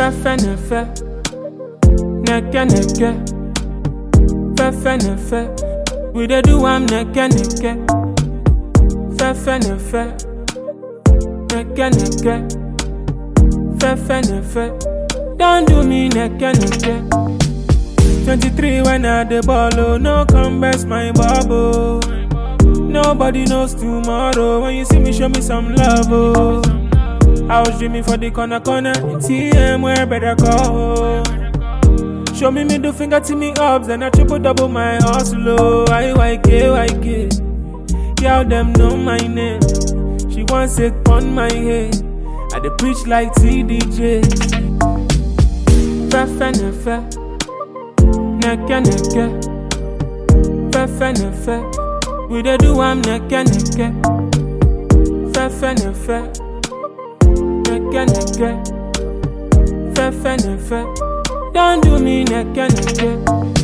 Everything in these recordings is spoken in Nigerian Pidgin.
Fefe ne fe, neke neke. Fefe ne fe, we dey do am neke neke. Fefe ne fe, neke neke. Fefe ne fe, don't do me neke neke. 23 when I the ball, oh, no come best my bubble. Nobody knows tomorrow. When you see me, show me some love, oh. I was dreaming for the corner corner. TM where better go. Show me middle finger to me ups, then I triple double my hustle. Oh, IYK, YK. Girl, them know my name. She wants it on my head. I dey preach like TDJ. Fefe ne fe, neke neke. Fefe ne fe, we dey do am neke neke. Fefe ne fe, neke neke. Fefe ne fe, don't do me neke neke.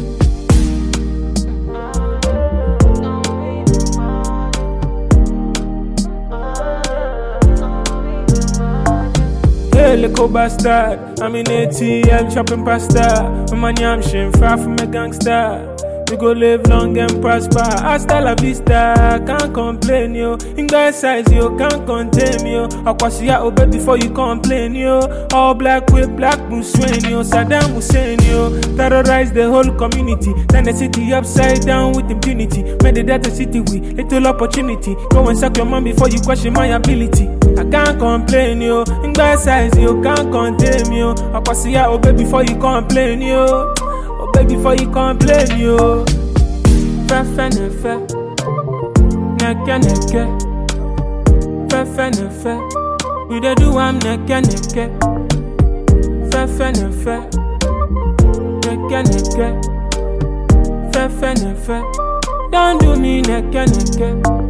Hey, little bastard. I'm in ATL chopping pasta. My money I'm shin far from a gangster. We go live long and prosper. Hasta la vista, can't complain yo. In guy size yo, can't contain me yo. Akwasiya obey before you complain yo. All black with black Muslim yo. Saddam Hussein yo. Terrorize the whole community. Turn the city upside down with impunity. Made the data city with little opportunity. Go and suck your mom before you question my ability. I can't complain yo. In guy size yo, can't contain me yo. Akwasiya obey before you complain yo. Obey before you complain yo. Fefe ne fe, neke neke. Fefe ne fe, we dey do am neke neke. Fefe ne fe, neke neke. Fefe ne fe, don't do me neke neke.